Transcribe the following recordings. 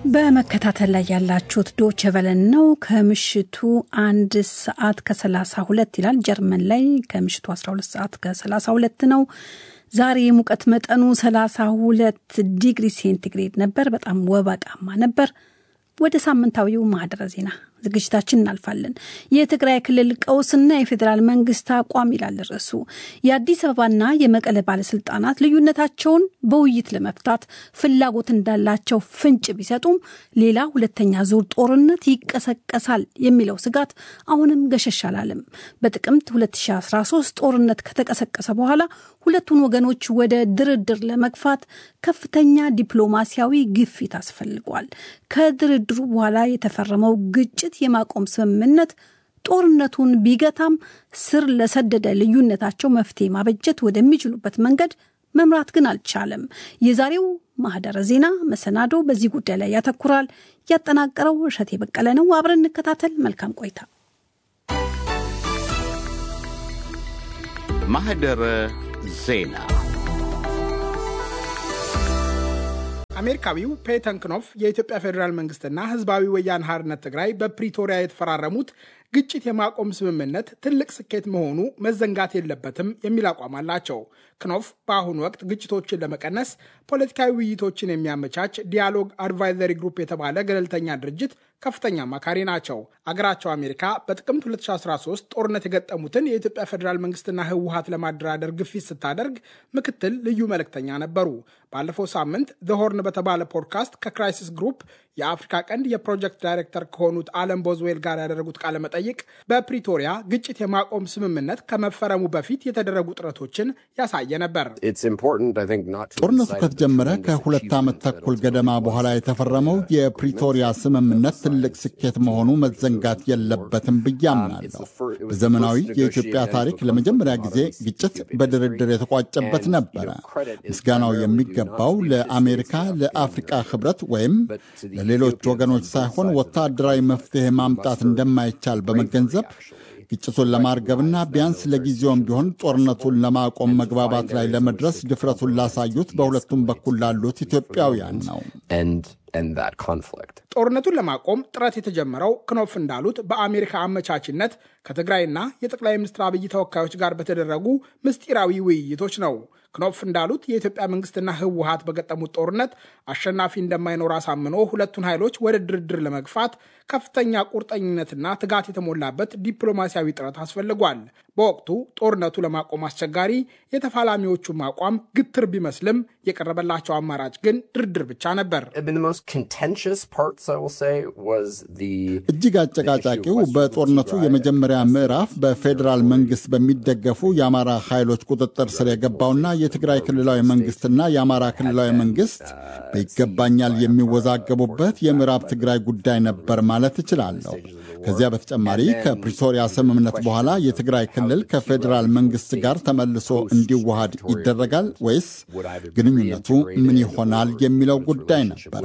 በመከታተል ላይ ያላችሁት ዶቼ ቬለን ነው። ከምሽቱ አንድ ሰዓት ከሰላሳ ሁለት ይላል። ጀርመን ላይ ከምሽቱ 12 ሰዓት ከሰላሳ ሁለት ነው። ዛሬ የሙቀት መጠኑ 32 ዲግሪ ሴንቲግሬድ ነበር። በጣም ወበቃማ ነበር። ወደ ሳምንታዊው ማህደረ ዜና ዝግጅታችን እናልፋለን። የትግራይ ክልል ቀውስና የፌዴራል መንግስት አቋም ይላል ርዕሱ። የአዲስ አበባና የመቀለ ባለስልጣናት ልዩነታቸውን በውይይት ለመፍታት ፍላጎት እንዳላቸው ፍንጭ ቢሰጡም ሌላ ሁለተኛ ዙር ጦርነት ይቀሰቀሳል የሚለው ስጋት አሁንም ገሸሽ አላለም። በጥቅምት 2013 ጦርነት ከተቀሰቀሰ በኋላ ሁለቱን ወገኖች ወደ ድርድር ለመግፋት ከፍተኛ ዲፕሎማሲያዊ ግፊት አስፈልጓል። ከድርድሩ በኋላ የተፈረመው ግጭት የማቆም ስምምነት ጦርነቱን ቢገታም ስር ለሰደደ ልዩነታቸው መፍትሄ ማበጀት ወደሚችሉበት መንገድ መምራት ግን አልቻለም። የዛሬው ማህደረ ዜና መሰናዶ በዚህ ጉዳይ ላይ ያተኩራል። ያጠናቀረው እሸቴ በቀለ ነው። አብረን እንከታተል። መልካም ቆይታ። ማህደረ ዜና አሜሪካዊው ፔተን ክኖፍ የኢትዮጵያ ፌዴራል መንግስትና ህዝባዊ ወያነ ሓርነት ትግራይ በፕሪቶሪያ የተፈራረሙት ግጭት የማቆም ስምምነት ትልቅ ስኬት መሆኑ መዘንጋት የለበትም የሚል አቋም አላቸው። ክኖፍ በአሁኑ ወቅት ግጭቶችን ለመቀነስ ፖለቲካዊ ውይይቶችን የሚያመቻች ዲያሎግ አድቫይዘሪ ግሩፕ የተባለ ገለልተኛ ድርጅት ከፍተኛ አማካሪ ናቸው። አገራቸው አሜሪካ በጥቅምት 2013 ጦርነት የገጠሙትን የኢትዮጵያ ፌዴራል መንግስትና ህወሀት ለማደራደር ግፊት ስታደርግ ምክትል ልዩ መልእክተኛ ነበሩ። ባለፈው ሳምንት ዘሆርን በተባለ ፖድካስት ከክራይሲስ ግሩፕ የአፍሪካ ቀንድ የፕሮጀክት ዳይሬክተር ከሆኑት አለም ቦዝዌል ጋር ያደረጉት ቃለ መጠይቅ በፕሪቶሪያ ግጭት የማቆም ስምምነት ከመፈረሙ በፊት የተደረጉ ጥረቶችን ያሳየ ነበር። ጦርነቱ ከተጀመረ ከሁለት ዓመት ተኩል ገደማ በኋላ የተፈረመው የፕሪቶሪያ ስምምነት ትልቅ ስኬት መሆኑ መዘንጋት የለበትም ብዬ አምናለሁ። በዘመናዊ የኢትዮጵያ ታሪክ ለመጀመሪያ ጊዜ ግጭት በድርድር የተቋጨበት ነበረ። ምስጋናው የሚገባው ለአሜሪካ፣ ለአፍሪቃ ህብረት ወይም ለሌሎች ወገኖች ሳይሆን ወታደራዊ መፍትሄ ማምጣት እንደማይቻል በመገንዘብ ግጭቱን ለማርገብና ቢያንስ ለጊዜውም ቢሆን ጦርነቱን ለማቆም መግባባት ላይ ለመድረስ ድፍረቱን ላሳዩት በሁለቱም በኩል ላሉት ኢትዮጵያውያን ነው። ጦርነቱን ለማቆም ጥረት የተጀመረው ክኖፍ እንዳሉት በአሜሪካ አመቻችነት ከትግራይና የጠቅላይ ሚኒስትር አብይ ተወካዮች ጋር በተደረጉ ምስጢራዊ ውይይቶች ነው። ክኖፍ እንዳሉት የኢትዮጵያ መንግስትና ህወሀት በገጠሙት ጦርነት አሸናፊ እንደማይኖር አሳምኖ ሁለቱን ኃይሎች ወደ ድርድር ለመግፋት ከፍተኛ ቁርጠኝነትና ትጋት የተሞላበት ዲፕሎማሲያዊ ጥረት አስፈልጓል። በወቅቱ ጦርነቱ ለማቆም አስቸጋሪ፣ የተፋላሚዎቹም አቋም ግትር ቢመስልም የቀረበላቸው አማራጭ ግን ድርድር ብቻ ነበር። እጅግ አጨቃጫቂው በጦርነቱ የመጀመሪያ ምዕራፍ በፌዴራል መንግስት በሚደገፉ የአማራ ኃይሎች ቁጥጥር ስር የገባውና የትግራይ ክልላዊ መንግስትና የአማራ ክልላዊ መንግስት በይገባኛል የሚወዛገቡበት የምዕራብ ትግራይ ጉዳይ ነበር ማለት እችላለሁ። ከዚያ በተጨማሪ ከፕሪቶሪያ ስምምነት በኋላ የትግራይ ክልል ከፌዴራል መንግስት ጋር ተመልሶ እንዲዋሃድ ይደረጋል ወይስ ግንኙነቱ ምን ይሆናል የሚለው ጉዳይ ነበረ።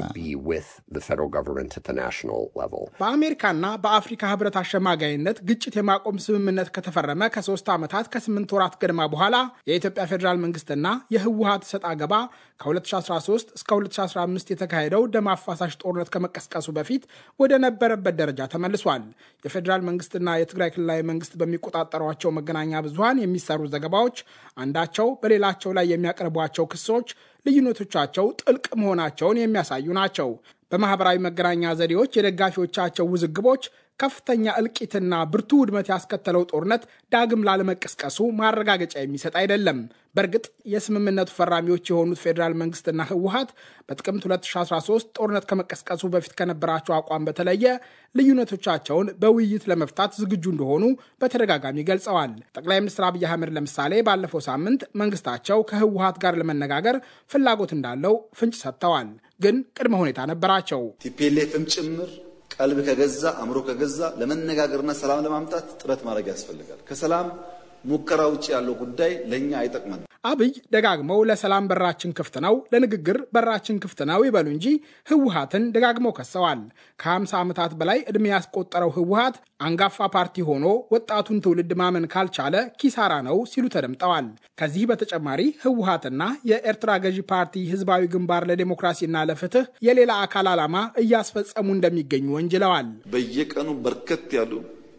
በአሜሪካና በአፍሪካ ህብረት አሸማጋይነት ግጭት የማቆም ስምምነት ከተፈረመ ከሶስት ዓመታት ከስምንት ወራት ገድማ በኋላ የኢትዮጵያ ፌዴራል መንግስትና የህወሀት ሰጥ አገባ ከ2013 እስከ 2015 የተካሄደው ደም አፋሳሽ ጦርነት ከመቀስቀሱ በፊት ወደ ነበረበት ደረጃ ተመልሷል። የፌዴራል መንግስትና የትግራይ ክልላዊ መንግስት በሚቆጣጠሯቸው መገናኛ ብዙሃን የሚሰሩ ዘገባዎች አንዳቸው በሌላቸው ላይ የሚያቀርቧቸው ክሶች ልዩነቶቻቸው ጥልቅ መሆናቸውን የሚያሳዩ ናቸው። በማህበራዊ መገናኛ ዘዴዎች የደጋፊዎቻቸው ውዝግቦች ከፍተኛ እልቂትና ብርቱ ውድመት ያስከተለው ጦርነት ዳግም ላለመቀስቀሱ ማረጋገጫ የሚሰጥ አይደለም። በእርግጥ የስምምነቱ ፈራሚዎች የሆኑት ፌዴራል መንግስትና ህወሀት በጥቅምት 2013 ጦርነት ከመቀስቀሱ በፊት ከነበራቸው አቋም በተለየ ልዩነቶቻቸውን በውይይት ለመፍታት ዝግጁ እንደሆኑ በተደጋጋሚ ገልጸዋል። ጠቅላይ ሚኒስትር አብይ አህመድ ለምሳሌ ባለፈው ሳምንት መንግስታቸው ከህወሀት ጋር ለመነጋገር ፍላጎት እንዳለው ፍንጭ ሰጥተዋል። ግን ቅድመ ሁኔታ ነበራቸው። ቲፒኤልኤፍም ጭምር ቀልብ ከገዛ አእምሮ ከገዛ ለመነጋገርና ሰላም ለማምጣት ጥረት ማድረግ ያስፈልጋል። ከሰላም ሙከራ ውጭ ያለው ጉዳይ ለእኛ አይጠቅመን። አብይ ደጋግመው ለሰላም በራችን ክፍት ነው፣ ለንግግር በራችን ክፍት ነው ይበሉ እንጂ ህወሀትን ደጋግመው ከሰዋል። ከ50 ዓመታት በላይ ዕድሜ ያስቆጠረው ህወሀት አንጋፋ ፓርቲ ሆኖ ወጣቱን ትውልድ ማመን ካልቻለ ኪሳራ ነው ሲሉ ተደምጠዋል። ከዚህ በተጨማሪ ህወሀትና የኤርትራ ገዢ ፓርቲ ህዝባዊ ግንባር ለዴሞክራሲና ለፍትህ የሌላ አካል ዓላማ እያስፈጸሙ እንደሚገኙ ወንጅለዋል። በየቀኑ በርከት ያሉ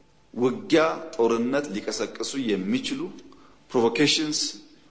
ውጊያ፣ ጦርነት ሊቀሰቅሱ የሚችሉ ፕሮቮኬሽንስ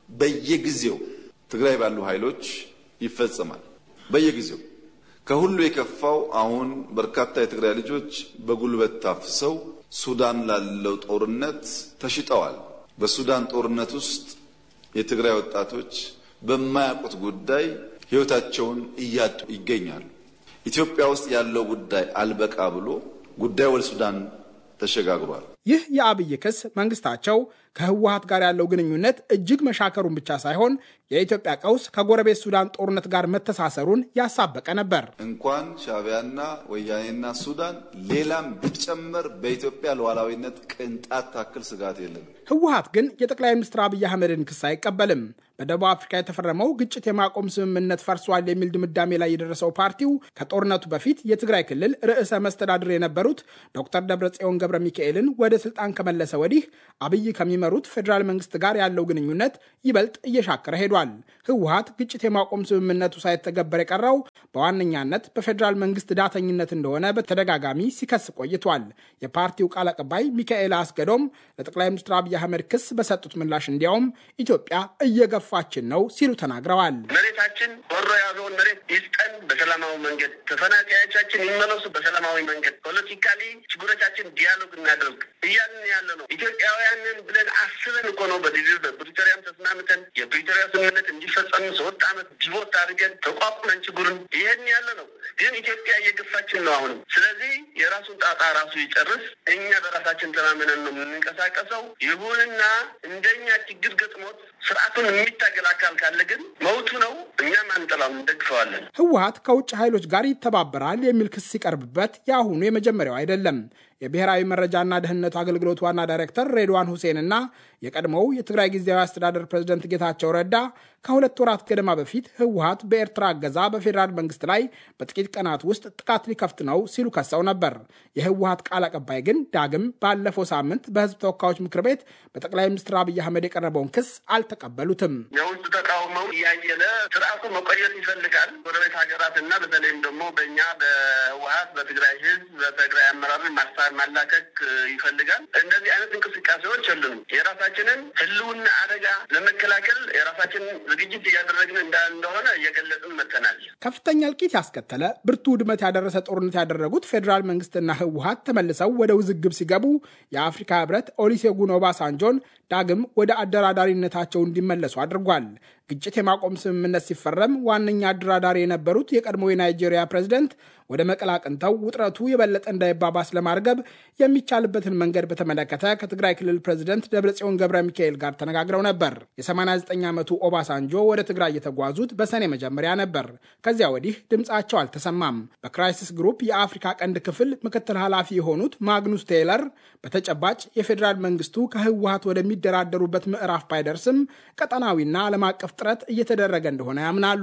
በየጊዜው ትግራይ ባሉ ኃይሎች ይፈጸማል። በየጊዜው ከሁሉ የከፋው አሁን በርካታ የትግራይ ልጆች በጉልበት ታፍሰው ሱዳን ላለው ጦርነት ተሽጠዋል። በሱዳን ጦርነት ውስጥ የትግራይ ወጣቶች በማያውቁት ጉዳይ ህይወታቸውን እያጡ ይገኛሉ። ኢትዮጵያ ውስጥ ያለው ጉዳይ አልበቃ ብሎ ጉዳይ ወደ ሱዳን ተሸጋግሯል። ይህ የአብይ ክስ መንግስታቸው ከህወሀት ጋር ያለው ግንኙነት እጅግ መሻከሩን ብቻ ሳይሆን የኢትዮጵያ ቀውስ ከጎረቤት ሱዳን ጦርነት ጋር መተሳሰሩን ያሳበቀ ነበር። እንኳን ሻዕቢያና ወያኔና ሱዳን ሌላም ቢጨመር በኢትዮጵያ ሉዓላዊነት ቅንጣት ታክል ስጋት የለም። ህወሀት ግን የጠቅላይ ሚኒስትር አብይ አህመድን ክስ አይቀበልም። በደቡብ አፍሪካ የተፈረመው ግጭት የማቆም ስምምነት ፈርሷል የሚል ድምዳሜ ላይ የደረሰው ፓርቲው ከጦርነቱ በፊት የትግራይ ክልል ርዕሰ መስተዳድር የነበሩት ዶክተር ደብረጽዮን ገብረ ሚካኤልን ወደ ስልጣን ከመለሰ ወዲህ አብይ ከሚመሩት ፌዴራል መንግስት ጋር ያለው ግንኙነት ይበልጥ እየሻከረ ሄዷል። ህወሀት ግጭት የማቆም ስምምነቱ ሳይተገበር የቀረው በዋነኛነት በፌዴራል መንግስት ዳተኝነት እንደሆነ በተደጋጋሚ ሲከስ ቆይቷል። የፓርቲው ቃል አቀባይ ሚካኤል አስገዶም ለጠቅላይ ሚኒስትር አብይ አህመድ ክስ በሰጡት ምላሽ እንዲያውም ኢትዮጵያ እየገፋችን ነው ሲሉ ተናግረዋል። መሬታችን ወሮ የያዘውን መሬት ይስጠን፣ በሰላማዊ መንገድ ተፈናቃዮቻችን ይመለሱ፣ በሰላማዊ መንገድ ፖለቲካሊ ችግሮቻችን ዲያሎግ እናደርግ እያልን ያለ ነው። ኢትዮጵያውያንን ብለን አስበን እኮ ነው በዚህ በፕሪቶሪያም ተስማምተን የፕሪቶሪያ ስምምነት እንዲፈጸም ሶስት ዓመት ዲቮት አድርገን ተቋቁመን ችግሩን ይሄን ያለ ነው። ግን ኢትዮጵያ እየገፋችን ነው አሁንም። ስለዚህ የራሱን ጣጣ ራሱ ይጨርስ። እኛ በራሳችን ተማምነን ነው የምንንቀሳቀሰው። ይሁንና እንደኛ ችግር ገጥሞት ስርዓቱን የሚታገል አካል ካለ ግን መውቱ ነው። እኛም አንጠላም፣ እንደግፈዋለን። ህወሀት ከውጭ ኃይሎች ጋር ይተባበራል የሚል ክስ ሲቀርብበት የአሁኑ የመጀመሪያው አይደለም። የብሔራዊ መረጃና ደህንነቱ አገልግሎት ዋና ዳይሬክተር ሬድዋን ሁሴንና የቀድሞው የትግራይ ጊዜያዊ አስተዳደር ፕሬዝደንት ጌታቸው ረዳ ከሁለት ወራት ገደማ በፊት ህወሀት በኤርትራ እገዛ በፌዴራል መንግስት ላይ በጥቂት ቀናት ውስጥ ጥቃት ሊከፍት ነው ሲሉ ከሰው ነበር። የህወሀት ቃል አቀባይ ግን ዳግም ባለፈው ሳምንት በህዝብ ተወካዮች ምክር ቤት በጠቅላይ ሚኒስትር አብይ አህመድ የቀረበውን ክስ አልተቀበሉትም። የውስጥ ተቃውሞው እያየለ ስርዓቱ መቆየት ይፈልጋል። ጎረቤት ሀገራት እና በተለይም ደግሞ በእኛ በህወሀት በትግራይ ህዝብ በትግራይ አመራር ማስታር ማላከክ ይፈልጋል። እንደዚህ አይነት እንቅስቃሴዎች የሉንም። የራሳችንን ህልውና አደጋ ለመከላከል የራሳችንን ዝግጅት እያደረግን እንደሆነ እየገለጽን መጥተናል። ከፍተኛ እልቂት ያስከተለ ብርቱ ውድመት ያደረሰ ጦርነት ያደረጉት ፌዴራል መንግስትና ህወሀት ተመልሰው ወደ ውዝግብ ሲገቡ የአፍሪካ ህብረት ኦሉሴጉን ኦባሳንጆን ዳግም ወደ አደራዳሪነታቸው እንዲመለሱ አድርጓል። ግጭት የማቆም ስምምነት ሲፈረም ዋነኛ አደራዳሪ የነበሩት የቀድሞ የናይጄሪያ ፕሬዝደንት ወደ መቀለ አቅንተው ውጥረቱ የበለጠ እንዳይባባስ ለማርገብ የሚቻልበትን መንገድ በተመለከተ ከትግራይ ክልል ፕሬዝደንት ደብረጽዮን ገብረ ሚካኤል ጋር ተነጋግረው ነበር። የ89 ዓመቱ ኦባሳንጆ ወደ ትግራይ የተጓዙት በሰኔ መጀመሪያ ነበር። ከዚያ ወዲህ ድምፃቸው አልተሰማም። በክራይሲስ ግሩፕ የአፍሪካ ቀንድ ክፍል ምክትል ኃላፊ የሆኑት ማግኑስ ቴይለር በተጨባጭ የፌዴራል መንግስቱ ከህወሀት ወደሚደራደሩበት ምዕራፍ ባይደርስም ቀጠናዊና ዓለም አቀፍ ጥረት እየተደረገ እንደሆነ ያምናሉ።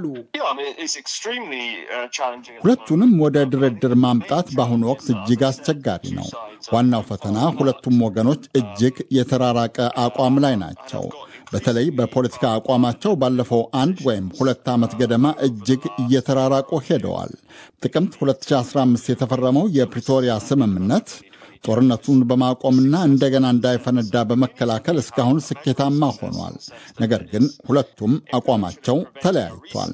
ሁለቱንም ወደ ድርድር ማምጣት በአሁኑ ወቅት እጅግ አስቸጋሪ ነው። ዋናው ፈተና ሁለቱም ወገኖች እጅግ የተራራቀ አቋም ላይ ናቸው። በተለይ በፖለቲካ አቋማቸው ባለፈው አንድ ወይም ሁለት ዓመት ገደማ እጅግ እየተራራቁ ሄደዋል። ጥቅምት 2015 የተፈረመው የፕሪቶሪያ ስምምነት ጦርነቱን በማቆምና እንደገና እንዳይፈነዳ በመከላከል እስካሁን ስኬታማ ሆኗል። ነገር ግን ሁለቱም አቋማቸው ተለያይቷል።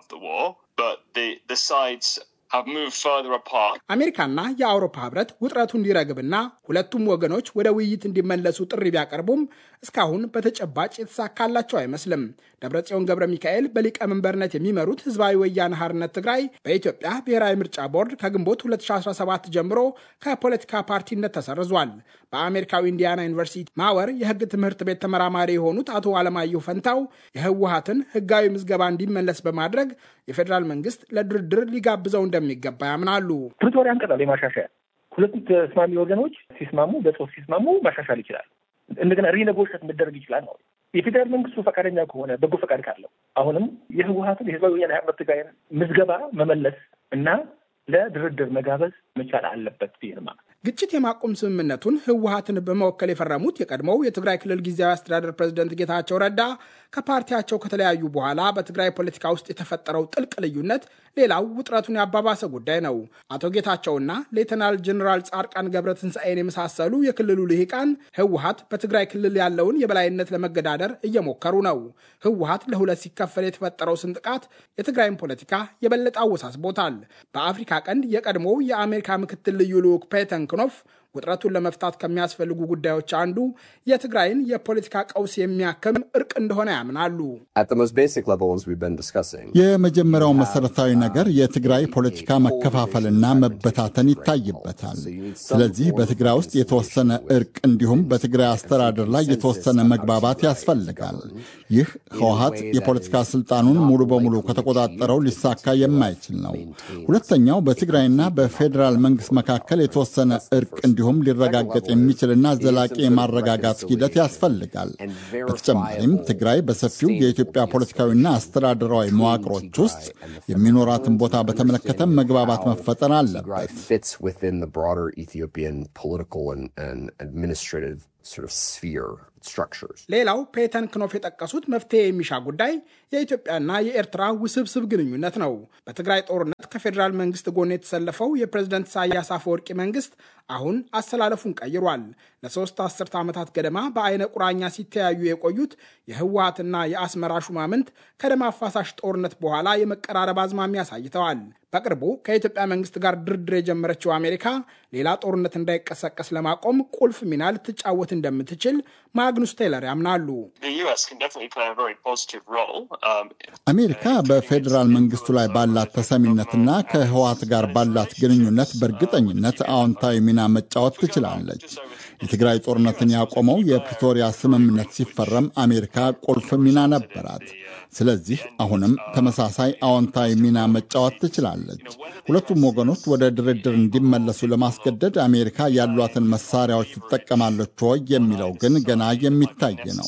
አሜሪካና የአውሮፓ ህብረት ውጥረቱ እንዲረግብና ሁለቱም ወገኖች ወደ ውይይት እንዲመለሱ ጥሪ ቢያቀርቡም እስካሁን በተጨባጭ የተሳካላቸው አይመስልም። ደብረጽዮን ገብረ ሚካኤል በሊቀመንበርነት የሚመሩት ህዝባዊ ወያነ ሓርነት ትግራይ በኢትዮጵያ ብሔራዊ ምርጫ ቦርድ ከግንቦት 2017 ጀምሮ ከፖለቲካ ፓርቲነት ተሰርዟል። በአሜሪካዊ ኢንዲያና ዩኒቨርሲቲ ማወር የህግ ትምህርት ቤት ተመራማሪ የሆኑት አቶ አለማየሁ ፈንታው የህወሀትን ህጋዊ ምዝገባ እንዲመለስ በማድረግ የፌዴራል መንግስት ለድርድር ሊጋብዘው እንደሚገባ ያምናሉ። ፕሪቶሪያን ቀጠል የማሻሻያ ሁለቱም ተስማሚ ወገኖች ሲስማሙ በጽሁፍ ሲስማሙ ማሻሻል ይችላል። እንደገና ሪኔጎሽት መደረግ ይችላል ነው። የፌዴራል መንግስቱ ፈቃደኛ ከሆነ በጎ ፈቃድ ካለው አሁንም የህወሀትን የህዝባዊ ወያነ ሓርነት ትግራይን ምዝገባ መመለስ እና ለድርድር መጋበዝ መቻል አለበት ብዬ ነው። ግጭት የማቆም ስምምነቱን ህወሀትን በመወከል የፈረሙት የቀድሞው የትግራይ ክልል ጊዜያዊ አስተዳደር ፕሬዝደንት ጌታቸው ረዳ ከፓርቲያቸው ከተለያዩ በኋላ በትግራይ ፖለቲካ ውስጥ የተፈጠረው ጥልቅ ልዩነት ሌላው ውጥረቱን ያባባሰ ጉዳይ ነው። አቶ ጌታቸውና ሌተናል ጀኔራል ጻድቃን ገብረ ትንሣኤን የመሳሰሉ የክልሉ ልሂቃን ህወሀት በትግራይ ክልል ያለውን የበላይነት ለመገዳደር እየሞከሩ ነው። ህወሀት ለሁለት ሲከፈል የተፈጠረው ስንጥቃት የትግራይን ፖለቲካ የበለጠ አወሳስቦታል። በአፍሪካ ቀንድ የቀድሞው የአሜሪካ ምክትል ልዩ ልዑክ ፔተን ክኖፍ ውጥረቱን ለመፍታት ከሚያስፈልጉ ጉዳዮች አንዱ የትግራይን የፖለቲካ ቀውስ የሚያክም እርቅ እንደሆነ ያምናሉ። የመጀመሪያው መሰረታዊ ነገር የትግራይ ፖለቲካ መከፋፈልና መበታተን ይታይበታል። ስለዚህ በትግራይ ውስጥ የተወሰነ እርቅ እንዲሁም በትግራይ አስተዳደር ላይ የተወሰነ መግባባት ያስፈልጋል። ይህ ህወሀት የፖለቲካ ስልጣኑን ሙሉ በሙሉ ከተቆጣጠረው ሊሳካ የማይችል ነው። ሁለተኛው በትግራይና በፌዴራል መንግስት መካከል የተወሰነ እርቅ እንዲሁም ሊረጋገጥ የሚችልና ዘላቂ የማረጋጋት ሂደት ያስፈልጋል። በተጨማሪም ትግራይ በሰፊው የኢትዮጵያ ፖለቲካዊና አስተዳደራዊ መዋቅሮች ውስጥ የሚኖራትን ቦታ በተመለከተ መግባባት መፈጠር አለበት። ሌላው ፔተን ክኖፍ የጠቀሱት መፍትሄ የሚሻ ጉዳይ የኢትዮጵያና የኤርትራ ውስብስብ ግንኙነት ነው። በትግራይ ጦርነት ከፌዴራል መንግስት ጎን የተሰለፈው የፕሬዝደንት ኢሳያስ አፈወርቂ መንግስት አሁን አሰላለፉን ቀይሯል። ለሶስት አስርተ ዓመታት ገደማ በአይነ ቁራኛ ሲተያዩ የቆዩት የህወሀትና የአስመራ ሹማምንት ከደም አፋሳሽ ጦርነት በኋላ የመቀራረብ አዝማሚያ አሳይተዋል። በቅርቡ ከኢትዮጵያ መንግስት ጋር ድርድር የጀመረችው አሜሪካ ሌላ ጦርነት እንዳይቀሰቀስ ለማቆም ቁልፍ ሚና ልትጫወት እንደምትችል ማግኑስ ቴይለር ያምናሉ። አሜሪካ በፌዴራል መንግስቱ ላይ ባላት ተሰሚነትና ከህወሀት ጋር ባላት ግንኙነት በእርግጠኝነት አዎንታዊ ሚና መጫወት ትችላለች። የትግራይ ጦርነትን ያቆመው የፕሪቶሪያ ስምምነት ሲፈረም አሜሪካ ቁልፍ ሚና ነበራት። ስለዚህ አሁንም ተመሳሳይ አዎንታዊ ሚና መጫወት ትችላለች። ሁለቱም ወገኖች ወደ ድርድር እንዲመለሱ ለማስገደድ አሜሪካ ያሏትን መሳሪያዎች ትጠቀማለች ወይ የሚለው ግን ገና የሚታይ ነው።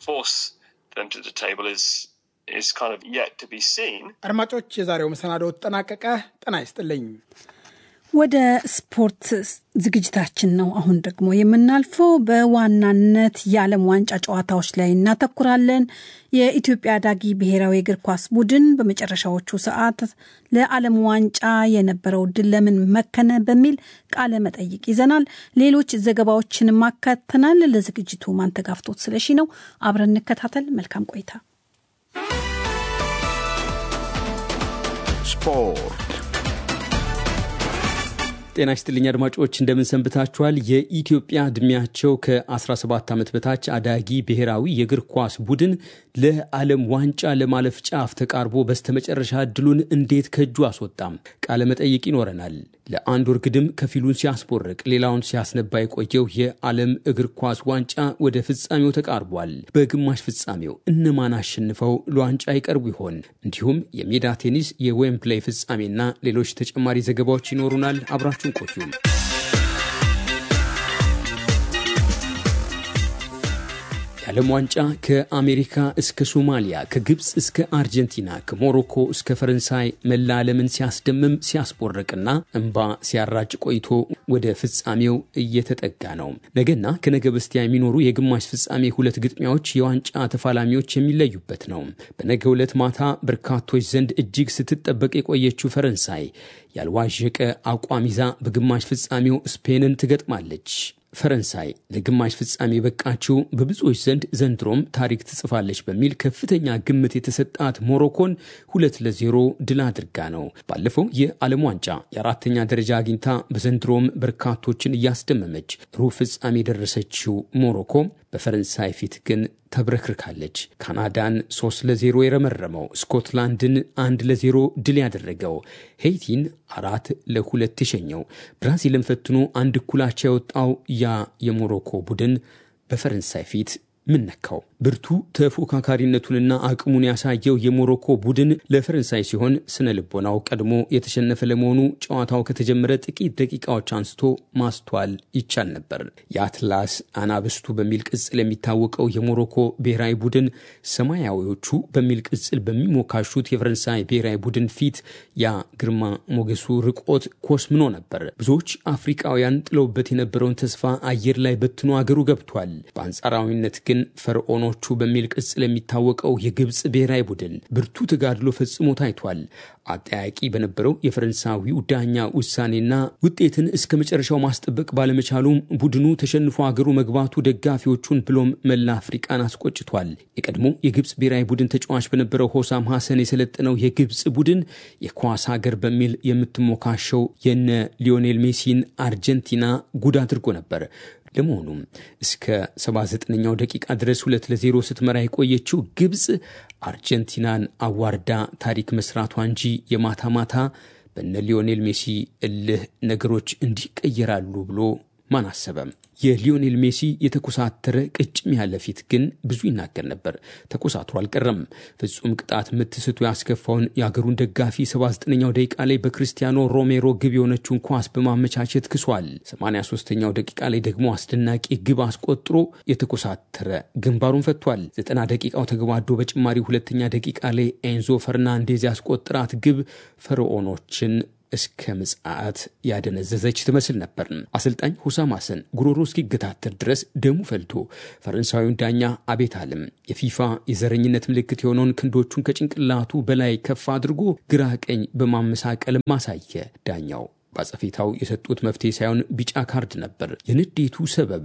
አድማጮች፣ የዛሬው መሰናዶ ተጠናቀቀ። ጤና ይስጥልኝ። ወደ ስፖርት ዝግጅታችን ነው አሁን ደግሞ የምናልፈው። በዋናነት የዓለም ዋንጫ ጨዋታዎች ላይ እናተኩራለን። የኢትዮጵያ ዳጊ ብሔራዊ እግር ኳስ ቡድን በመጨረሻዎቹ ሰዓት ለዓለም ዋንጫ የነበረው ድል ለምን መከነ በሚል ቃለ መጠይቅ ይዘናል። ሌሎች ዘገባዎችን ማካተናል። ለዝግጅቱ ማንተጋፍቶት ስለሺ ነው። አብረን እንከታተል። መልካም ቆይታ። ስፖርት ጤና ይስጥልኝ አድማጮች፣ እንደምን ሰንብታችኋል? የኢትዮጵያ ዕድሜያቸው ከ17 ዓመት በታች አዳጊ ብሔራዊ የእግር ኳስ ቡድን ለዓለም ዋንጫ ለማለፍ ጫፍ ተቃርቦ በስተመጨረሻ እድሉን እንዴት ከእጁ አስወጣም? ቃለ መጠይቅ ይኖረናል። ለአንድ ወር ግድም ከፊሉን ሲያስቦርቅ ሌላውን ሲያስነባ የቆየው የዓለም እግር ኳስ ዋንጫ ወደ ፍጻሜው ተቃርቧል። በግማሽ ፍጻሜው እነማን አሸንፈው ለዋንጫ ይቀርቡ ይሆን? እንዲሁም የሜዳ ቴኒስ የዌምፕሌይ ፍጻሜና ሌሎች ተጨማሪ ዘገባዎች ይኖሩናል። አብራችሁን ቆዩም። የዓለም ዋንጫ ከአሜሪካ እስከ ሶማሊያ፣ ከግብፅ እስከ አርጀንቲና፣ ከሞሮኮ እስከ ፈረንሳይ መላ ዓለምን ሲያስደምም ሲያስቦርቅና እንባ ሲያራጭ ቆይቶ ወደ ፍጻሜው እየተጠጋ ነው። ነገና ከነገ በስቲያ የሚኖሩ የግማሽ ፍጻሜ ሁለት ግጥሚያዎች የዋንጫ ተፋላሚዎች የሚለዩበት ነው። በነገ ዕለት ማታ በርካቶች ዘንድ እጅግ ስትጠበቅ የቆየችው ፈረንሳይ ያልዋዠቀ አቋም ይዛ በግማሽ ፍጻሜው ስፔንን ትገጥማለች። ፈረንሳይ ለግማሽ ፍጻሜ የበቃችው በብዙዎች ዘንድ ዘንድሮም ታሪክ ትጽፋለች በሚል ከፍተኛ ግምት የተሰጣት ሞሮኮን ሁለት ለዜሮ ድል አድርጋ ነው። ባለፈው የዓለም ዋንጫ የአራተኛ ደረጃ አግኝታ በዘንድሮም በርካቶችን እያስደመመች ሩብ ፍጻሜ የደረሰችው ሞሮኮ በፈረንሳይ ፊት ግን ተብረክርካለች። ካናዳን ሶስት ለዜሮ የረመረመው ስኮትላንድን አንድ ለዜሮ ድል ያደረገው ሄይቲን አራት ለሁለት የሸኘው ብራዚልን ፈትኖ አንድ እኩላቻ የወጣው ያ የሞሮኮ ቡድን በፈረንሳይ ፊት ምን ነካው? ብርቱ ተፎካካሪነቱንና አቅሙን ያሳየው የሞሮኮ ቡድን ለፈረንሳይ ሲሆን ስነ ልቦናው ቀድሞ የተሸነፈ ለመሆኑ ጨዋታው ከተጀመረ ጥቂት ደቂቃዎች አንስቶ ማስተዋል ይቻል ነበር። የአትላስ አናብስቱ በሚል ቅጽል የሚታወቀው የሞሮኮ ብሔራዊ ቡድን ሰማያዊዎቹ በሚል ቅጽል በሚሞካሹት የፈረንሳይ ብሔራዊ ቡድን ፊት ያ ግርማ ሞገሱ ርቆት ኮስምኖ ነበር። ብዙዎች አፍሪቃውያን ጥለውበት የነበረውን ተስፋ አየር ላይ በትኖ አገሩ ገብቷል። በአንጻራዊነት ግን ፈርዖኖቹ በሚል ቅጽል የሚታወቀው የግብፅ ብሔራዊ ቡድን ብርቱ ተጋድሎ ፈጽሞ ታይቷል። አጠያቂ በነበረው የፈረንሳዊው ዳኛ ውሳኔና ውጤትን እስከ መጨረሻው ማስጠበቅ ባለመቻሉም ቡድኑ ተሸንፎ አገሩ መግባቱ ደጋፊዎቹን ብሎም መላ አፍሪቃን አስቆጭቷል። የቀድሞ የግብፅ ብሔራዊ ቡድን ተጫዋች በነበረው ሆሳም ሐሰን የሰለጠነው የግብፅ ቡድን የኳስ ሀገር በሚል የምትሞካሸው የነ ሊዮኔል ሜሲን አርጀንቲና ጉድ አድርጎ ነበር። ለመሆኑም እስከ 79ኛው ደቂቃ ድረስ ሁለት ለዜሮ ስትመራ የቆየችው ግብፅ አርጀንቲናን አዋርዳ ታሪክ መስራቷ እንጂ የማታ ማታ በነ ሊዮኔል ሜሲ እልህ ነገሮች እንዲቀየራሉ ብሎ ማን አሰበም? የሊዮኔል ሜሲ የተኮሳተረ ቅጭም ያለ ፊት ግን ብዙ ይናገር ነበር። ተኮሳትሮ አልቀረም። ፍጹም ቅጣት ምት ስቶ ያስከፋውን የአገሩን ደጋፊ 79ኛው ደቂቃ ላይ በክርስቲያኖ ሮሜሮ ግብ የሆነችውን ኳስ በማመቻቸት ክሷል። 83ኛው ደቂቃ ላይ ደግሞ አስደናቂ ግብ አስቆጥሮ የተኮሳተረ ግንባሩን ፈቷል። 90 ደቂቃው ተገባዶ በጭማሪ ሁለተኛ ደቂቃ ላይ ኤንዞ ፈርናንዴዝ ያስቆጠራት ግብ ፈርዖኖችን እስከ ምጽአት ያደነዘዘች ትመስል ነበር። አሰልጣኝ ሁሳም ሐሰን ጉሮሮ እስኪገታተር ድረስ ደሙ ፈልቶ ፈረንሳዊውን ዳኛ አቤት አለም የፊፋ የዘረኝነት ምልክት የሆነውን ክንዶቹን ከጭንቅላቱ በላይ ከፍ አድርጎ ግራ ቀኝ በማመሳቀል ማሳየ። ዳኛው በአጸፌታው የሰጡት መፍትሄ ሳይሆን ቢጫ ካርድ ነበር። የንዴቱ ሰበብ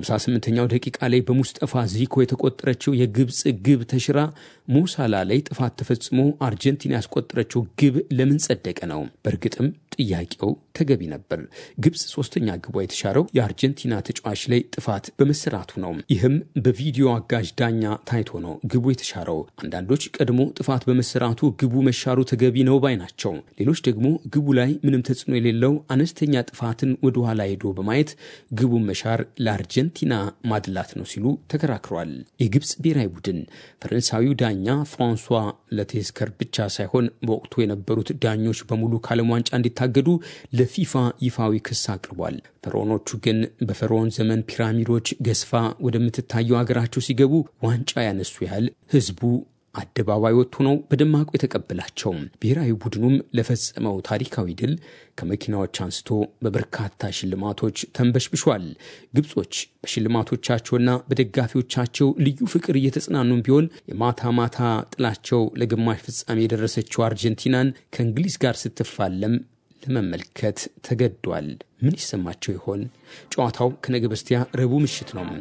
58ኛው ደቂቃ ላይ በሙስጠፋ ዚኮ የተቆጠረችው የግብፅ ግብ ተሽራ ሞሳላ ላይ ጥፋት ተፈጽሞ አርጀንቲና ያስቆጠረችው ግብ ለምን ጸደቀ ነው። በእርግጥም ጥያቄው ተገቢ ነበር። ግብፅ ሶስተኛ ግቧ የተሻረው የአርጀንቲና ተጫዋች ላይ ጥፋት በመሰራቱ ነው። ይህም በቪዲዮ አጋዥ ዳኛ ታይቶ ነው ግቡ የተሻረው። አንዳንዶች ቀድሞ ጥፋት በመሰራቱ ግቡ መሻሩ ተገቢ ነው ባይ ናቸው። ሌሎች ደግሞ ግቡ ላይ ምንም ተጽዕኖ የሌለው አነስተኛ ጥፋትን ወደ ኋላ ሄዶ በማየት ግቡን መሻር ለአርጀንቲና ማድላት ነው ሲሉ ተከራክሯል። የግብፅ ብሔራዊ ቡድን ፈረንሳዊው ዳኛ ፍራንሷ ለቴስከር ብቻ ሳይሆን በወቅቱ የነበሩት ዳኞች በሙሉ ከዓለም ዋንጫ እንዲታገዱ ለፊፋ ይፋዊ ክስ አቅርቧል። ፈርዖኖቹ ግን በፈርዖን ዘመን ፒራሚዶች ገዝፋ ወደምትታየው ሀገራቸው ሲገቡ ዋንጫ ያነሱ ያህል ህዝቡ አደባባይ ወጥቶ ነው በደማቁ የተቀበላቸው። ብሔራዊ ቡድኑም ለፈጸመው ታሪካዊ ድል ከመኪናዎች አንስቶ በበርካታ ሽልማቶች ተንበሽብሿል። ግብጾች በሽልማቶቻቸውና በደጋፊዎቻቸው ልዩ ፍቅር እየተጽናኑም ቢሆን የማታ ማታ ጥላቸው ለግማሽ ፍጻሜ የደረሰችው አርጀንቲናን ከእንግሊዝ ጋር ስትፋለም ለመመልከት ተገዷል። ምን ይሰማቸው ይሆን? ጨዋታው ከነገ በስቲያ ረቡዕ ምሽት ነው።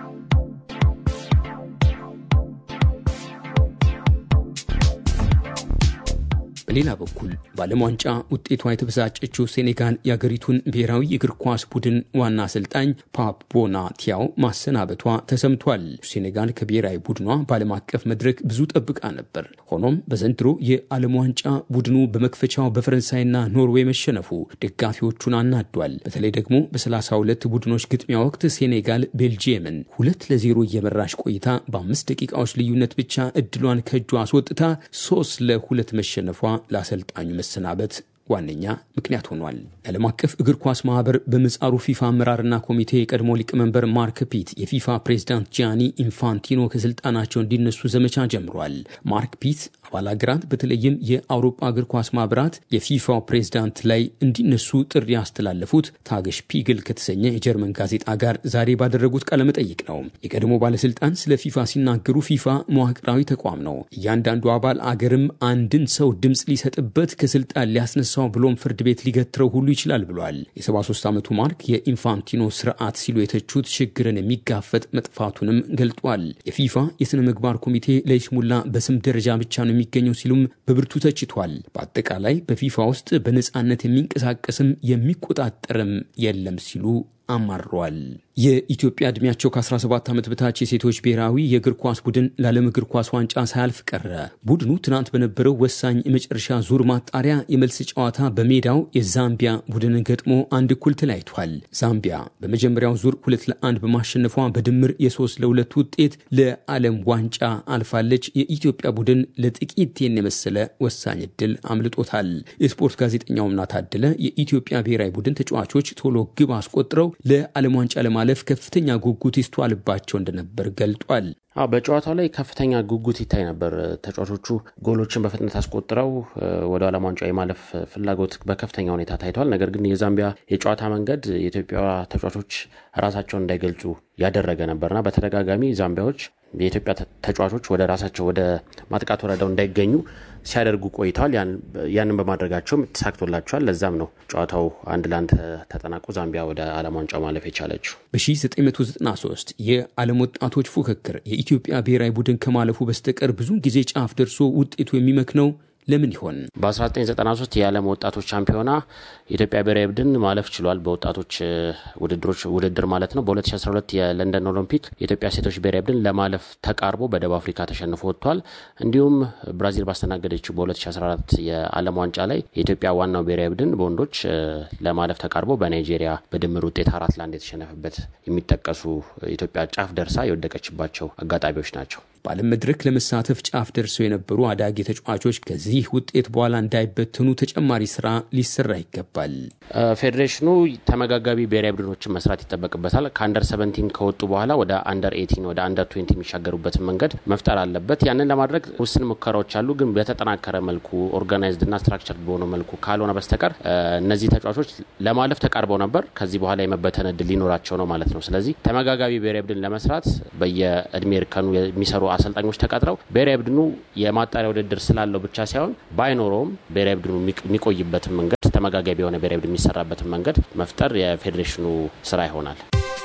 በሌላ በኩል በዓለም ዋንጫ ውጤቷ የተበሳጨችው ሴኔጋል የአገሪቱን ብሔራዊ የእግር ኳስ ቡድን ዋና አሰልጣኝ ፓፕ ቦና ቲያው ማሰናበቷ ተሰምቷል። ሴኔጋል ከብሔራዊ ቡድኗ በዓለም አቀፍ መድረክ ብዙ ጠብቃ ነበር። ሆኖም በዘንድሮ የዓለም ዋንጫ ቡድኑ በመክፈቻው በፈረንሳይና ኖርዌይ መሸነፉ ደጋፊዎቹን አናዷል። በተለይ ደግሞ በ32 ቡድኖች ግጥሚያ ወቅት ሴኔጋል ቤልጂየምን ሁለት ለዜሮ እየመራች ቆይታ በአምስት ደቂቃዎች ልዩነት ብቻ እድሏን ከእጇ አስወጥታ ሶስት ለሁለት መሸነፏ ለአሰልጣኙ መሰናበት ዋነኛ ምክንያት ሆኗል። የዓለም አቀፍ እግር ኳስ ማህበር በምጻሩ ፊፋ አመራርና ኮሚቴ የቀድሞ ሊቀመንበር ማርክ ፒት የፊፋ ፕሬዝዳንት ጂያኒ ኢንፋንቲኖ ከስልጣናቸው እንዲነሱ ዘመቻ ጀምሯል። ማርክ ፒት አባል ሀገራት በተለይም የአውሮፓ እግር ኳስ ማህበራት የፊፋው ፕሬዝዳንት ላይ እንዲነሱ ጥሪ ያስተላለፉት ታገሽ ፒግል ከተሰኘ የጀርመን ጋዜጣ ጋር ዛሬ ባደረጉት ቃለመጠይቅ ነው። የቀድሞ ባለስልጣን ስለ ፊፋ ሲናገሩ ፊፋ መዋቅራዊ ተቋም ነው። እያንዳንዱ አባል አገርም አንድን ሰው ድምፅ ሊሰጥበት ከስልጣን ሊያስነሳው ብሎም ፍርድ ቤት ሊገትረው ሁሉ ይችላል ብሏል። የ73 ዓመቱ ማርክ የኢንፋንቲኖ ስርዓት ሲሉ የተቹት ችግርን የሚጋፈጥ መጥፋቱንም ገልጧል። የፊፋ የሥነ ምግባር ኮሚቴ ለይስሙላ በስም ደረጃ ብቻ ነው የሚገኘው ሲሉም በብርቱ ተችቷል። በአጠቃላይ በፊፋ ውስጥ በነፃነት የሚንቀሳቀስም የሚቆጣጠርም የለም ሲሉ አማረዋል። የኢትዮጵያ ዕድሜያቸው ከ17 ዓመት በታች የሴቶች ብሔራዊ የእግር ኳስ ቡድን ለዓለም እግር ኳስ ዋንጫ ሳያልፍ ቀረ። ቡድኑ ትናንት በነበረው ወሳኝ የመጨረሻ ዙር ማጣሪያ የመልስ ጨዋታ በሜዳው የዛምቢያ ቡድንን ገጥሞ አንድ እኩል ተለያይቷል። ዛምቢያ በመጀመሪያው ዙር ሁለት ለአንድ በማሸነፏ በድምር የሶስት ለሁለት ውጤት ለዓለም ዋንጫ አልፋለች። የኢትዮጵያ ቡድን ለጥቂት ቴን የመሰለ ወሳኝ እድል አምልጦታል። የስፖርት ጋዜጠኛውና ታደለ የኢትዮጵያ ብሔራዊ ቡድን ተጫዋቾች ቶሎ ግብ አስቆጥረው ለዓለም ዋንጫ ለማለፍ ከፍተኛ ጉጉት ይስተዋልባቸው እንደነበር ገልጧል። አዎ በጨዋታው ላይ ከፍተኛ ጉጉት ይታይ ነበር። ተጫዋቾቹ ጎሎችን በፍጥነት አስቆጥረው ወደ ዓለም ዋንጫ የማለፍ ፍላጎት በከፍተኛ ሁኔታ ታይቷል። ነገር ግን የዛምቢያ የጨዋታ መንገድ የኢትዮጵያ ተጫዋቾች ራሳቸውን እንዳይገልጹ ያደረገ ነበርና በተደጋጋሚ ዛምቢያዎች የኢትዮጵያ ተጫዋቾች ወደ ራሳቸው ወደ ማጥቃት ወረዳው እንዳይገኙ ሲያደርጉ ቆይተዋል። ያንን በማድረጋቸውም ተሳክቶላቸዋል። ለዛም ነው ጨዋታው አንድ ለአንድ ተጠናቆ ዛምቢያ ወደ ዓለም ዋንጫው ማለፍ የቻለችው። በ1993 የዓለም ወጣቶች ፉክክር የኢትዮጵያ ብሔራዊ ቡድን ከማለፉ በስተቀር ብዙን ጊዜ ጫፍ ደርሶ ውጤቱ የሚመክነው ለምን ይሆን? በ1993 የዓለም ወጣቶች ሻምፒዮና የኢትዮጵያ ብሔራዊ ቡድን ማለፍ ችሏል። በወጣቶች ውድድሮች ውድድር ማለት ነው። በ2012 የለንደን ኦሎምፒክ የኢትዮጵያ ሴቶች ብሔራዊ ቡድን ለማለፍ ተቃርቦ በደቡብ አፍሪካ ተሸንፎ ወጥቷል። እንዲሁም ብራዚል ባስተናገደችው በ2014 የዓለም ዋንጫ ላይ የኢትዮጵያ ዋናው ብሔራዊ ቡድን በወንዶች ለማለፍ ተቃርቦ በናይጄሪያ በድምር ውጤት አራት ለአንድ የተሸነፈበት የሚጠቀሱ ኢትዮጵያ ጫፍ ደርሳ የወደቀችባቸው አጋጣሚዎች ናቸው። በዓለም መድረክ ለመሳተፍ ጫፍ ደርሰው የነበሩ አዳጊ ተጫዋቾች ከዚህ ውጤት በኋላ እንዳይበተኑ ተጨማሪ ስራ ሊሰራ ይገባል። ፌዴሬሽኑ ተመጋጋቢ ብሔራዊ ቡድኖችን መስራት ይጠበቅበታል። ከአንደር ሰቨንቲን ከወጡ በኋላ ወደ አንደር ኤቲን ወደ አንደር ትዌንቲ የሚሻገሩበትን መንገድ መፍጠር አለበት። ያንን ለማድረግ ውስን ሙከራዎች አሉ። ግን በተጠናከረ መልኩ ኦርጋናይዝድ እና ስትራክቸር በሆነ መልኩ ካልሆነ በስተቀር እነዚህ ተጫዋቾች ለማለፍ ተቃርበው ነበር። ከዚህ በኋላ የመበተን እድል ሊኖራቸው ነው ማለት ነው። ስለዚህ ተመጋጋቢ ብሔራዊ ቡድን ለመስራት በየእድሜ እርከኑ የሚሰሩ አሰልጣኞች ተቀጥረው ብሔራዊ ቡድኑ የማጣሪያ ውድድር ስላለው ብቻ ሳይሆን ባይኖረውም ብሔራዊ ቡድኑ የሚቆይበትን መንገድ ተመጋጋቢ የሆነ ብሔራዊ ቡድን የሚሰራበትን መንገድ መፍጠር የፌዴሬሽኑ ስራ ይሆናል።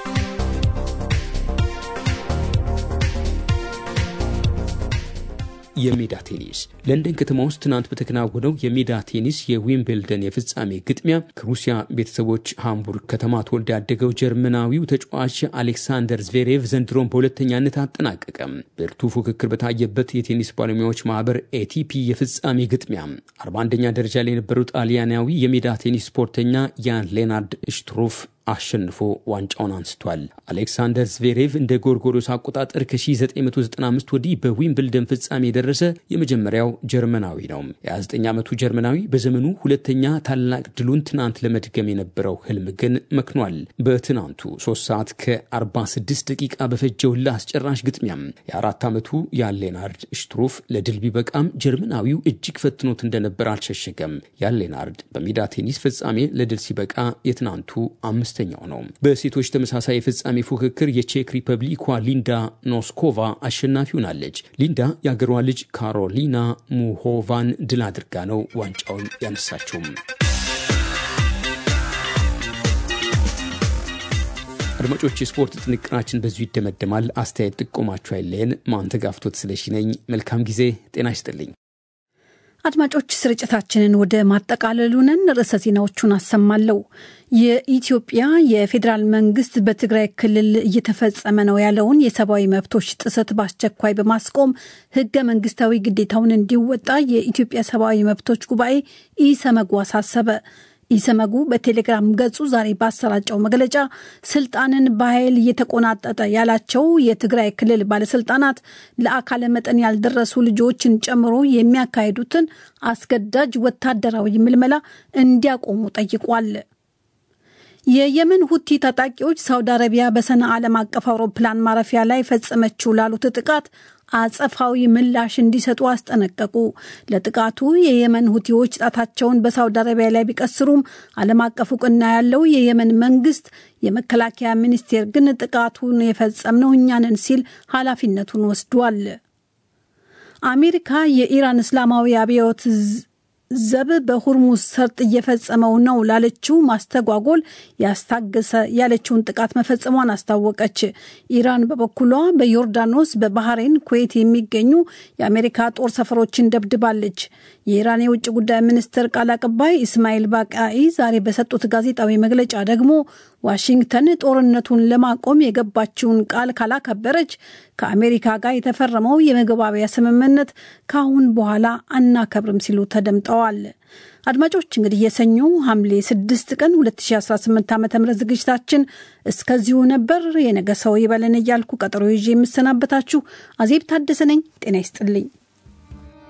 የሜዳ ቴኒስ ለንደን ከተማ ውስጥ ትናንት በተከናወነው የሜዳ ቴኒስ የዊምብልደን የፍጻሜ ግጥሚያ ከሩሲያ ቤተሰቦች ሃምቡርግ ከተማ ተወልዶ ያደገው ጀርመናዊው ተጫዋች አሌክሳንደር ዝቬሬቭ ዘንድሮን በሁለተኛነት አጠናቀቀም። ብርቱ ፉክክር በታየበት የቴኒስ ባለሙያዎች ማህበር ኤቲፒ የፍጻሜ ግጥሚያ 41ኛ ደረጃ ላይ የነበረው ጣሊያናዊ የሜዳ ቴኒስ ስፖርተኛ ያን ሌናርድ ሽትሩፍ አሸንፎ ዋንጫውን አንስቷል። አሌክሳንደር ዝቬሬቭ እንደ ጎርጎሮስ አቆጣጠር ከ1995 ወዲህ በዊምብልደን ፍጻሜ የደረሰ የመጀመሪያው ጀርመናዊ ነው። የ29 ዓመቱ ጀርመናዊ በዘመኑ ሁለተኛ ታላቅ ድሉን ትናንት ለመድገም የነበረው ህልም ግን መክኗል። በትናንቱ 3 ሰዓት ከ46 ደቂቃ በፈጀው ለአስጨራሽ ግጥሚያም የአራት ዓመቱ ያሌናርድ ሽትሩፍ ለድል ቢበቃም ጀርመናዊው እጅግ ፈትኖት እንደነበር አልሸሸገም። ያሌናርድ በሜዳ ቴኒስ ፍጻሜ ለድል ሲበቃ የትናንቱ አምስት አምስተኛው ነው። በሴቶች ተመሳሳይ የፍጻሜ ፉክክር የቼክ ሪፐብሊኳ ሊንዳ ኖስኮቫ አሸናፊ ሆናለች። ሊንዳ የአገሯ ልጅ ካሮሊና ሙሆቫን ድል አድርጋ ነው ዋንጫውን ያነሳችውም። አድማጮች፣ የስፖርት ጥንቅራችን በዚሁ ይደመደማል። አስተያየት ጥቆማችሁ አይለየን። ማንተጋፍቶት ስለሺ ነኝ። መልካም ጊዜ። ጤና ይስጥልኝ። አድማጮች ስርጭታችንን ወደ ማጠቃለሉ ነን። ርዕሰ ዜናዎቹን አሰማለሁ። የኢትዮጵያ የፌዴራል መንግስት በትግራይ ክልል እየተፈጸመ ነው ያለውን የሰብአዊ መብቶች ጥሰት በአስቸኳይ በማስቆም ህገ መንግስታዊ ግዴታውን እንዲወጣ የኢትዮጵያ ሰብአዊ መብቶች ጉባኤ ኢሰመጉ አሳሰበ። ኢሰመጉ በቴሌግራም ገጹ ዛሬ ባሰራጨው መግለጫ ስልጣንን በኃይል እየተቆናጠጠ ያላቸው የትግራይ ክልል ባለስልጣናት ለአካለ መጠን ያልደረሱ ልጆችን ጨምሮ የሚያካሂዱትን አስገዳጅ ወታደራዊ ምልመላ እንዲያቆሙ ጠይቋል። የየመን ሁቲ ታጣቂዎች ሳውዲ አረቢያ በሰና ዓለም አቀፍ አውሮፕላን ማረፊያ ላይ ፈጸመችው ላሉት ጥቃት አጸፋዊ ምላሽ እንዲሰጡ አስጠነቀቁ። ለጥቃቱ የየመን ሁቲዎች ጣታቸውን በሳውዲ አረቢያ ላይ ቢቀስሩም ዓለም አቀፍ እውቅና ያለው የየመን መንግስት የመከላከያ ሚኒስቴር ግን ጥቃቱን የፈጸምነው እኛ ነን ሲል ኃላፊነቱን ወስዷል። አሜሪካ የኢራን እስላማዊ አብዮት ዘብ በሁርሙዝ ሰርጥ እየፈጸመው ነው ላለችው ማስተጓጎል ያስታገሰ ያለችውን ጥቃት መፈጸሟን አስታወቀች። ኢራን በበኩሏ በዮርዳኖስ፣ በባህሬን፣ ኩዌት የሚገኙ የአሜሪካ ጦር ሰፈሮችን ደብድባለች። የኢራን የውጭ ጉዳይ ሚኒስትር ቃል አቀባይ ኢስማኤል ባቃኢ ዛሬ በሰጡት ጋዜጣዊ መግለጫ ደግሞ ዋሽንግተን ጦርነቱን ለማቆም የገባችውን ቃል ካላከበረች ከአሜሪካ ጋር የተፈረመው የመግባቢያ ስምምነት ከአሁን በኋላ አናከብርም ሲሉ ተደምጠዋል። አድማጮች እንግዲህ የሰኞ ሐምሌ 6 ቀን 2018 ዓ ም ዝግጅታችን እስከዚሁ ነበር። የነገ ሰው ይበለን እያልኩ ቀጠሮ ይዤ የምሰናበታችሁ አዜብ ታደሰ ነኝ። ጤና ይስጥልኝ።